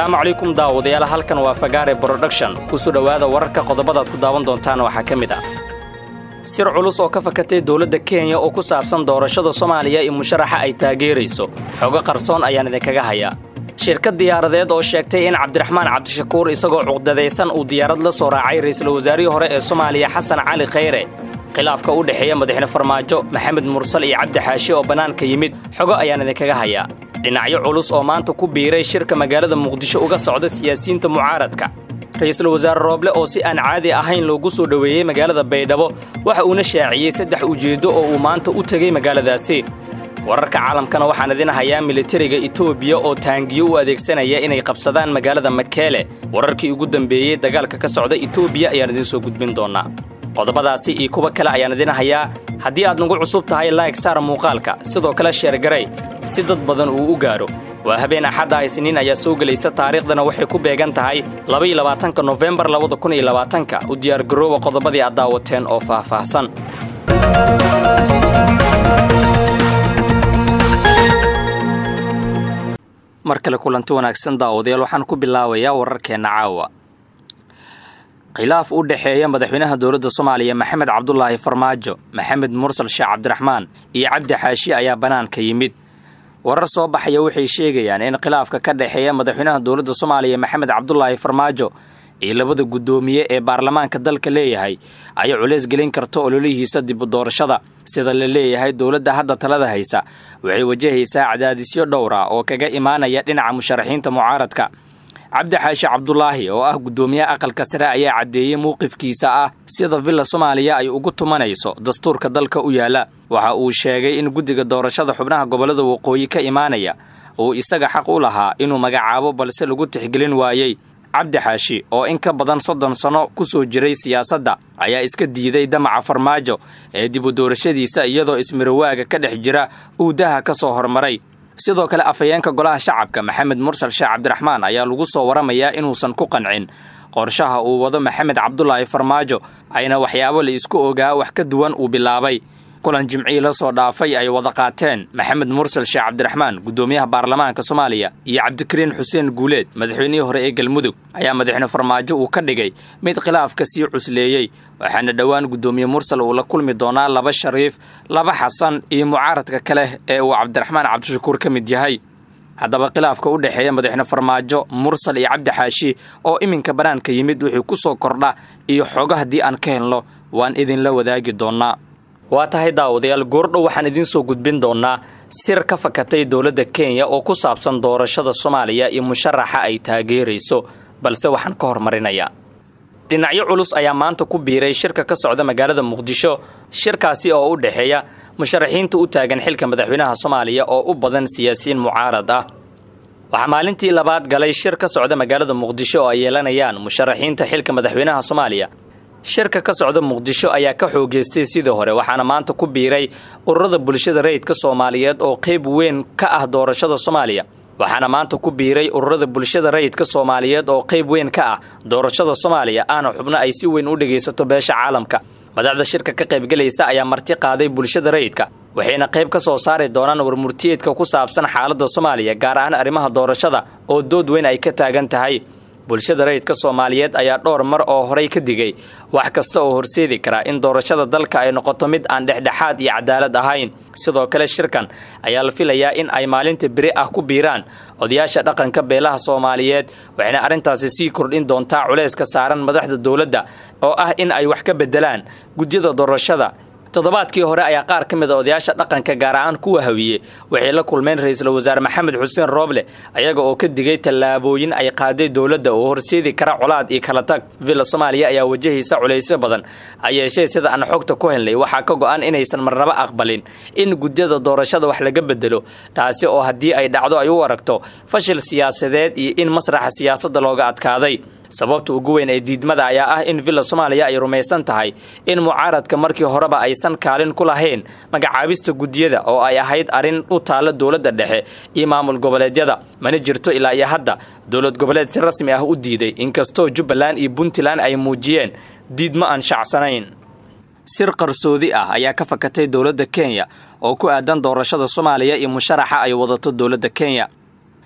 asalaamu calaykum daawadayaal halkan waa fagaare broduction kusoo dhowaada wararka qodobadaad ku daawan doontaan waxaa ka mid ah sir culus oo ka fakatay dowladda kenya oo ku saabsan doorashada soomaaliya iyo musharaxa ay taageerayso xogo qarsoon ayaan idinkaga hayaa shirkad diyaaradeed oo sheegtay in cabdiraxmaan cabdishakuur isagoo cuqdadaysan uu diyaarad la soo raacay ra'iisul wasaarihii hore ee soomaaliya xasan cali khayre khilaafka u dhexeeya madaxne farmaajo maxamed mursal iyo cabdi xaashi oo bannaanka yimid xogo ayaan idinkaga hayaa dhinacyo culus oo maanta ku biiray shirka magaalada muqdisho uga socda siyaasiyiinta mucaaradka ra'iisul wasaare rooble oo si aan caadi ahayn loogu soo dhoweeyey magaalada baydhabo waxa uuna shaaciyey saddex ujeeddo oo uu maanta u tegey magaaladaasi wararka caalamkana waxaan idin hayaa militariga etoobiya oo taangiyo u adeegsanaya inay qabsadaan magaalada makeele wararkii ugu dambeeyey dagaalka ka socda etoobiya ayaan idiin soo gudbin doonnaa qodobadaasi iyo kuwo kale ayaan idin hayaa haddii aad nagu cusub tahay laayg saar muuqaalka sidoo kale sheergaray si dad badan uu u gaadho waa habeen axadda isniin ayaa soo gelaysa taariikhdana waxay ku beegan tahay labaiyo labaatanka nofembar labada kun iyo labaatanka u diyaargarooba qodobadii aad daawateen oo faahfaahsan mar kale kulanti wanaagsan daawadayaal waxaan ku bilaabayaa wararkeenna caawa khilaaf u dhexeeya madaxweynaha dowladda soomaaliya maxamed cabdulaahi farmaajo maxamed mursal sheekh cabdiraxmaan iyo cabdi xaashi ayaa bannaanka yimid warar soo baxaya waxay sheegayaan in khilaafka ka dhexeeya madaxweynaha dowladda soomaaliya maxamed cabdulaahi farmaajo iyo labada guddoomiye ee baarlamaanka dalka leeyahay ay culays gelin karto ololihiisa dibu doorashada sida la leeyahay dowladda hadda talada haysa waxay wajahaysaa cadaadisyo dhowr ah oo kaga imaanaya dhinaca musharaxiinta mucaaradka cabdi xaashi cabdulaahi oo ah guddoomiyaha aqalka sare ayaa caddeeyey mowqifkiisa ah sida villa soomaaliya ay ugu tumanayso dastuurka dalka u yaalla waxa uu sheegay in guddiga doorashada xubnaha gobollada waqooyi ka imaanaya uu isaga xaq u lahaa inuu magacaabo balse lagu tixgelin waayey cabdi xaashi oo in ka badan soddon sanno ku soo jiray siyaasadda ayaa iska diiday damaca farmaajo ee dibu doorashadiisa iyadoo ismirawaaga ka dhex jira uu daha ka soo hormaray sidoo kale afhayeenka golaha shacabka maxamed mursal sheekh cabdiraxmaan ayaa lagu soo waramayaa inuusan ku qancin qorshaha uu wado maxamed cabdulaahi farmaajo ayna waxyaabo la isku ogaa wax ka duwan uu bilaabay kulan jimcii la soo dhaafay ay wada qaateen maxamed mursal sheekh cabdiraxmaan guddoomiyaha baarlamaanka soomaaliya iyo cabdikariin xuseen guuleed madaxweynihii hore ee galmudug ayaa madaxne farmaajo uu ka dhigay mid khilaafka sii cusleeyey waxaana dhowaan guddoomiye mursal uu la kulmi doonaa laba shariif laba xasan iyo mucaaradka kale ee uu cabdiraxmaan cabdishakuur ka mid yahay haddaba khilaafka u dhexeeya madaxne farmaajo mursal iyo cabdi xaashi oo iminka bannaanka yimid wuxuu ku soo kordha iyo xogo haddii aan ka helno waan idinla wadaagi doonnaa waa tahay daawadayaal goordhow waxaan idiin soo gudbin doonnaa sir ka fakatay dowladda kenya oo ku saabsan doorashada soomaaliya iyo musharaxa ay taageerayso balse waxaan ka hormarinayaa dhinacyo culus ayaa maanta ku biiray shirka ka socda magaalada muqdisho shirkaasi oo u dhexeeya musharaxiinta u taagan xilka madaxweynaha soomaaliya oo u badan siyaasiyiin mucaarad ah waxaa maalintii labaad galay shir ka socda magaalada muqdisho oo ay yeelanayaan musharaxiinta xilka madaxweynaha soomaaliya shirka ka socda muqdisho ayaa ka xoogeystay sidii hore waxaana maanta ku biiray ururada bulshada rayidka soomaaliyeed oo qayb weyn ka ah doorashada soomaaliya waxaana maanta ku biiray ururada bulshada rayidka soomaaliyeed oo qayb weyn ka ah doorashada soomaaliya ahna xubno ay si weyn u dhegaysato beesha caalamka madaxda shirka ka qaybgelaysa ayaa marti qaaday bulshada rayidka waxayna qayb ka soo saari doonaan warmurtiyeedka ku saabsan xaaladda soomaaliya gaar ahaan arrimaha doorashada oo dood weyn ay ka taagan tahay bulshada rayidka soomaaliyeed ayaa dhowr mar oo horay ka digay wax kasta oo horseedi karaa in doorashada dalka ay noqoto mid aan dhexdhexaad iyo cadaalad ahayn sidoo kale shirkan ayaa la filayaa in ay maalinta beri ah ku biiraan odayaasha dhaqanka beelaha soomaaliyeed waxayna arrintaasi sii kordhin doontaa culayska saaran madaxda dowladda oo ah in ay wax ka beddelaan gudyada doorashada toddobaadkii hore ayaa qaar ka mid a odayaasha dhaqanka gaar ahaan kuwa hawiye waxay la kulmeen ra-iisul wasaare maxamed xuseen rooble ayaga oo ka digay tallaabooyin ay qaaday dowladda oo horseedi kara colaad iyo kala tag villa soomaaliya ayaa wajahaysa culaysyo badan ha yeeshee sida aan xogta ku helnay waxaa ka go-an inaysan marnaba aqbalin in gudyada doorashada wax laga bedelo taasi oo haddii ay dhacdo ay u aragto fashil siyaasadeed iyo in masraxa siyaasadda looga adkaaday sababta ugu weyn ee diidmada ayaa ah in villa soomaaliya ay rumaysan tahay in mucaaradka markii horeba aysan kaalin ku lahayn magacaabista guddiyada oo ay ahayd arrin u taalla dowladda dhexe iyo maamul goboleedyada mana jirto ilaa iyo hadda dowlad goboleed si rasmi ah u diiday inkastoo jubbaland iyo puntland ay muujiyeen diidmo aan shacsanayn sir qarsoodi ah ayaa ka fakatay dowladda kenya oo ku aadan doorashada soomaaliya iyo musharaxa ay wadato dowladda kenya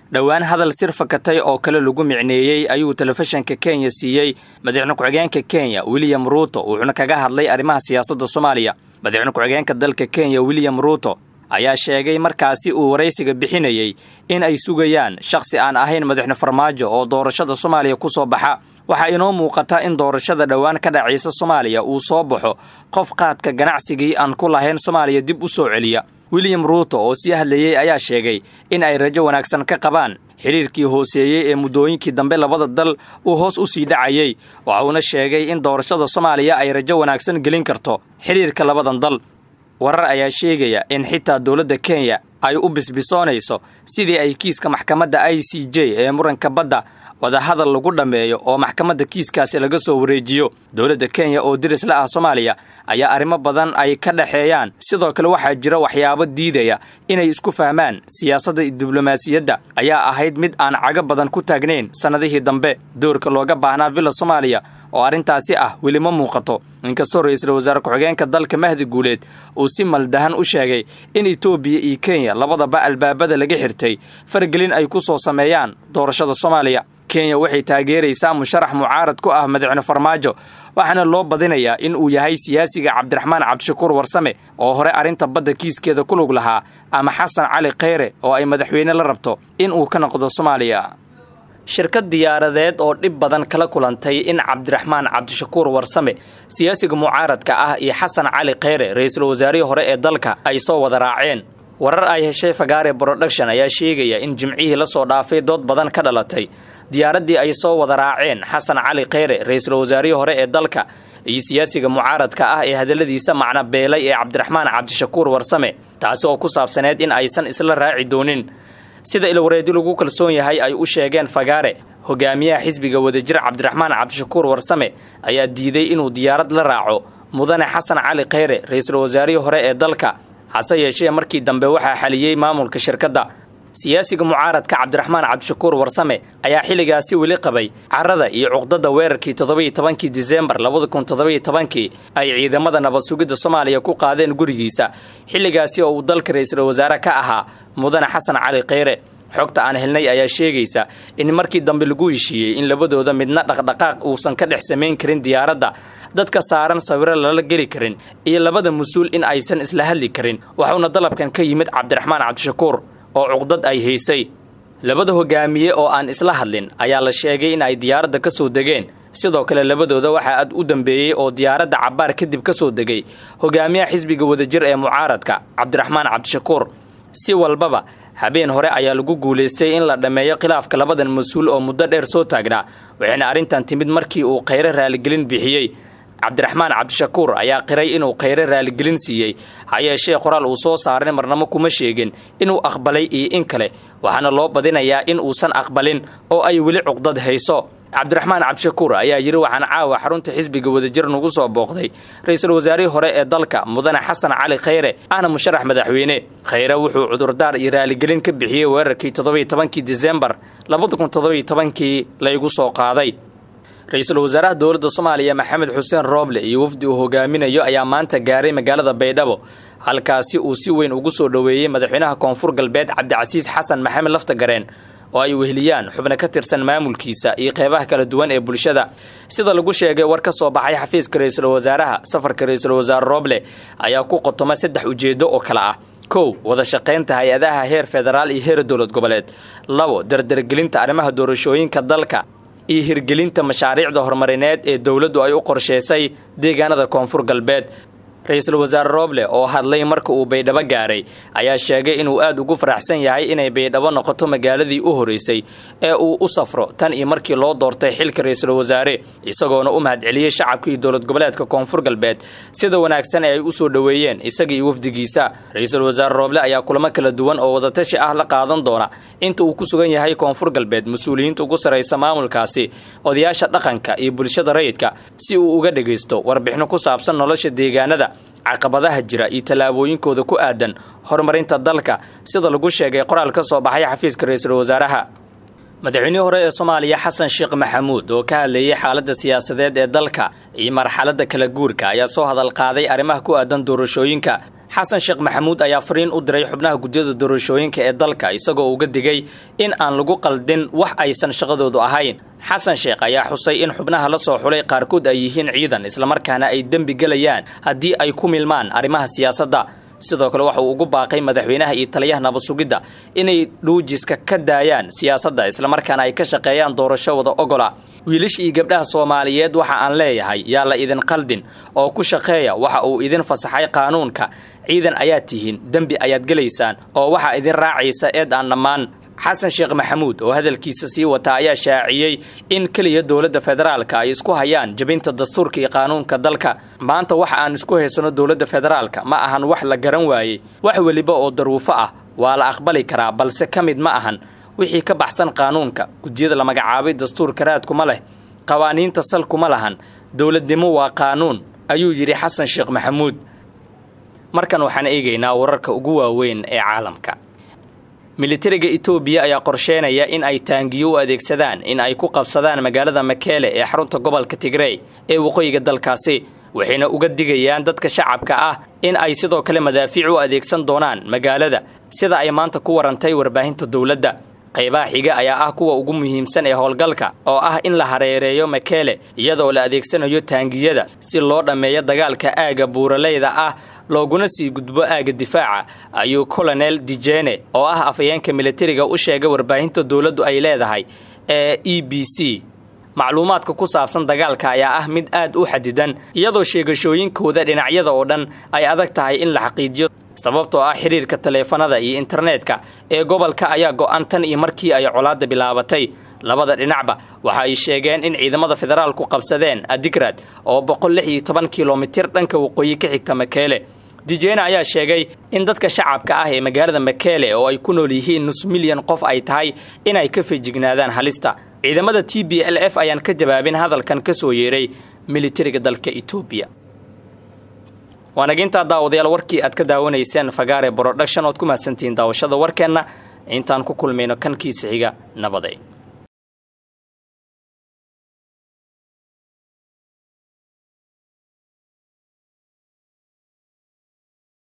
dhowaan hadal sir fakatay oo kale lagu micneeyey ayuu telefishinka kenya siiyey madaxweyne ku-xigeenka kenya william ruuto wuxuuna kaga hadlay arrimaha siyaasadda soomaaliya madaxweyne ku-xigeenka dalka kenya william ruuto ayaa sheegay markaasi uu waraysiga bixinayey in ay sugayaan shakhsi aan ahayn madaxweyne farmaajo oo doorashada soomaaliya ku soo baxa waxaa inoo muuqata in doorashada dhowaan ka dhacaysa soomaaliya uu soo baxo qof qaadka ganacsigii aan ku lahayn soomaaliya dib u soo celiya william ruuto oo sii hadlayey ayaa sheegay in ay rajo wanaagsan ka qabaan xidhiirkii hooseeyey ee muddooyinkii dambe labada dal uu hoos u sii dhacayey waxa uuna sheegay in doorashada soomaaliya ay rajo wanaagsan gelin karto xidhiirka labadan dal warar ayaa sheegaya in xitaa dowladda kenya ay u bisbisoonayso sidii ay kiiska maxkamadda i c j ee muranka badda wadahadal lagu dhammeeyo oo maxkamadda kiiskaasi laga soo wareejiyo dowladda kenya oo diris la ah soomaaliya ayaa arrimo badan ay ka dhexeeyaan sidoo kale waxaa jira waxyaabo diidaya inay isku fahmaan siyaasadda diblomaasiyadda ayaa ahayd mid aan cago badan ku taagnayn sannadihii dambe doorka looga baahnaa villa soomaaliya oo arrintaasi ah weli ma muuqato inkastoo ra-iisul wasaare ku-xigeenka dalka mahdi guuleed uu si maldahan u sheegay in etoobiya iyo kenya labadaba albaabada laga xirtay faragelin ay ku soo sameeyaan doorashada soomaaliya kenya waxay taageeraysaa musharax mucaarad ku ah madaxweyne farmaajo waxaana loo badinayaa in uu yahay siyaasiga cabdiraxmaan cabdishakuur warsame oo hore arrinta badda kiiskeeda ku lug lahaa ama xasan cali kheyre oo ay madaxweyne la rabto in uu ka noqdo soomaaliya shirkad diyaaradeed oo dhib badan kala kulantay in cabdiraxmaan cabdishakuur warsame siyaasiga mucaaradka ah iyo xasan cali kheyre ra-iisul wasaarihii hore ee dalka ay soo wada raaceen warar ay heshay fagaare broduction ayaa sheegaya in jimcihii la soo dhaafay dood badan ka dhalatay diyaaraddii ay soo wada raaceen xasan cali kheyre ra-iisul wasaarihii hore ee dalka iyo siyaasiga mucaaradka ah ee hadalladiisa macno beelay ee cabdiraxmaan cabdishakuur warsame taasi oo ku saabsaneed in aysan isla raaci doonin sida ilwareedi lagu kalsoon yahay ay u sheegeen fagaare hogaamiyaha xisbiga wadajir cabdiraxmaan cabdishakuur warsame ayaa diiday inuu diyaarad la raaco mudane xasan cali kheyre ra-iisul wasaarihii hore ee dalka hase yeeshee markii dambe waxaa xaliyey maamulka shirkadda siyaasiga mucaaradka cabdiraxmaan cabdishakuur warsame ayaa xilligaasi weli qabay carada iyo cuqdada weerarkii toddobiyo tobankii disembar labada kun toddobiyo tobankii ay ciidamada nabad sugidda soomaaliya ku qaadeen gurigiisa xilligaasi oo uu dalka ra-iisul wasaare ka ahaa mudane xasan cali kheyre xogta aan helnay ayaa sheegaysa in markii dambe lagu heshiiyey in labadooda midna dhaqdhaqaaq uusan ka dhex samayn karin diyaaradda dadka saaran sawiro lala geli karin iyo labada mas-uul in aysan isla hadli karin waxuuna dalabkan ka yimid cabdiraxmaan cabdishakuur oo cuqdad ay haysay labada hogaamiye oo aan isla hadlin ayaa la sheegay in ay diyaaradda ka soo degeen sidoo kale labadooda waxaa aad u dambeeyey oo diyaaradda cabbaar kadib ka soo degay hogaamiyaha xisbiga wadajir ee mucaaradka cabdiraxmaan cabdishakuur si walbaba habeen hore ayaa lagu guulaystay in la dhammeeyo khilaafka labadan mas-uul oo muddo dheer soo taagnaa waxayna arrintan timid markii uu kheyre raaligelin bixiyey cabdiraxmaan cabdishakuur ayaa qiray inuu kheyre raaligelin siiyey ha yeeshee qoraal uu soo saaray marnamo kuma sheegin inuu aqbalay iyo in kale waxaana loo badinayaa in uusan aqbalin oo ay weli cuqdad hayso cabdiraxmaan cabdishakuur ayaa yidhi waxaan caawa xarunta xisbiga wadajir nagu soo booqday ra-iisul wasaarihii hore ee dalka mudane xasan cali kheyre ahna musharax madaxweyne kheyre wuxuu cudurdaar iyo raaligelin ka bixiyey weerarkii toddobiyo tobankii disembar labada kun toddobiyo tobankii laygu soo qaaday ra-iisul wasaaraha dowladda soomaaliya maxamed xuseen rooble iyo wafdi uu hogaaminayo ayaa maanta gaaray magaalada baydhabo halkaasi uu si weyn ugu soo dhoweeyey madaxweynaha koonfur galbeed cabdicasiis xasan maxamed laftagareen oo ay weheliyaan xubno ka tirsan maamulkiisa iyo qeybaha kala duwan ee bulshada sida lagu sheegay war ka soo baxay xafiiska ra-iisul wasaaraha safarka ra-iisul wasaare rooble ayaa ku qotoma saddex ujeedo oo kale ah kow wada shaqaynta hay-adaha heer federaal iyo heer dowlad goboleed labo dardargelinta arrimaha doorashooyinka dalka iyo hirgelinta mashaariicda horumarineed ee dowladdu ay u qorshaysay deegaanada koonfur galbeed ra-iisul wasaare rooble oo hadlay marka uu baydhabo gaaray ayaa sheegay inuu aad ugu faraxsan yahay inay baydhabo noqoto magaaladii u horeysay ee uu u safro tan iyo markii loo doortay xilka ra-iisul wasaare isagoona u mahadceliyey shacabkii dowlad goboleedka koonfur galbeed sida wanaagsan ee ay u soo dhoweeyeen isaga iyo wafdigiisa ra-iisul wasaare rooble ayaa kulamo kala duwan oo wadatashi ah la qaadan doona inta uu ku sugan yahay koonfur galbeed mas-uuliyiinta ugu sarraysa maamulkaasi odayaasha dhaqanka iyo bulshada rayidka si uu uga dhegaysto warbixino ku saabsan nolosha deegaanada caqabadaha jira iyo tallaabooyinkooda ku aadan horumarinta dalka sida lagu sheegay qoraal ka soo baxay xafiiska ra-iisul wasaaraha madaxweynihii hore ee soomaaliya xasan sheekh maxamuud oo ka hadlayay xaaladda siyaasadeed ee dalka iyo marxaladda kala guurka ayaa soo hadal qaaday arrimaha ku aadan doorashooyinka xasan sheekh maxamuud ayaa fariin u diray xubnaha guddiyada doorashooyinka ee dalka isagoo uga digay in aan lagu qaldin wax aysan shaqadoodu ahayn xasan sheekh ayaa xusay in xubnaha la soo xulay qaarkood ay yihiin ciidan islamarkaana ay dembi gelayaan haddii ay ku milmaan arrimaha siyaasadda sidoo kale waxa uu ugu baaqay madaxweynaha iyo taliyaha nabasugidda inay dhuujiska ka daayaan siyaasadda islamarkaana ay ka shaqeeyaan doorasho wada ogola wiilasha iyo gabdhaha soomaaliyeed waxa aan leeyahay yaa la idin qaldin oo ku shaqeeya waxa uu idin fasaxay qaanuunka ciidan ayaad tihiin dembi ayaad gelaysaan oo waxaa idin raacaysa eed aan dhammaan xasan sheekh maxamuud oo hadalkiisa sii wata ayaa shaaciyey in keliya dowladda federaalka ay isku hayaan jabinta dastuurka iyo qaanuunka dalka maanta waxa aan isku haysano dowladda federaalka ma ahan wax la garan waayey wax weliba oo daruufo ah waa la aqbali karaa balse ka mid ma ahan wixii ka baxsan qaanuunka guddiyada la magacaabay dastuurka raadkuma leh qawaaniinta salkuma lahan dowladnimo waa qaanuun ayuu yidhi xasan sheekh maxamuud markan waxaan eegaynaa wararka ugu waaweyn ee caalamka militariga etoobiya ayaa qorsheynaya in ay taangiyo u adeegsadaan in ay ku qabsadaan magaalada makeele ee xarunta gobolka tigrey ee waqooyiga dalkaasi waxayna uga digayaan dadka shacabka ah in ay sidoo kale madaafiic u adeegsan doonaan magaalada sida ay maanta ku warantay warbaahinta dowladda qaybaha xiga ayaa ah kuwa ugu muhiimsan ee howlgalka oo ah in la hareereeyo makeele iyadoo la adeegsanayo taangiyada si loo dhammeeyo dagaalka aagga buuraleyda ah looguna sii gudbo aagga difaaca ayuu colonel dijene oo ah afhayeenka militariga u sheegay warbaahinta dowladdu ay leedahay ee e b c macluumaadka ku saabsan dagaalka ayaa ah mid aad u xadidan iyadoo sheegashooyinkooda dhinacyada oo dhan ay adag tahay in la xaqiijiyo sababtoo ah xiriirka taleefanada iyo internetka ee gobolka ayaa go-an tan iyo markii ay colaadda bilaabatay labada dhinacba waxa ay sheegeen in ciidamada federaalku qabsadeen adigrad oo boqol lix iyo toban kilomitir dhanka waqooyi ka xigta makeele dijena ayaa sheegay in dadka shacabka ah ee magaalada makeele oo ay ku nool yihiin nus milyan qof ay tahay inay ka fejignaadaan halista ciidamada t b l f ayaan ka jawaabin hadalkan ka soo yeeray militariga dalka etoobiya waanagintaa daawadayaal warkii aad ka daawanayseen fagaare broduction ood ku mahadsantihiin daawashada warkeenna intaan ku kulmayno kankiisa xiga nabaday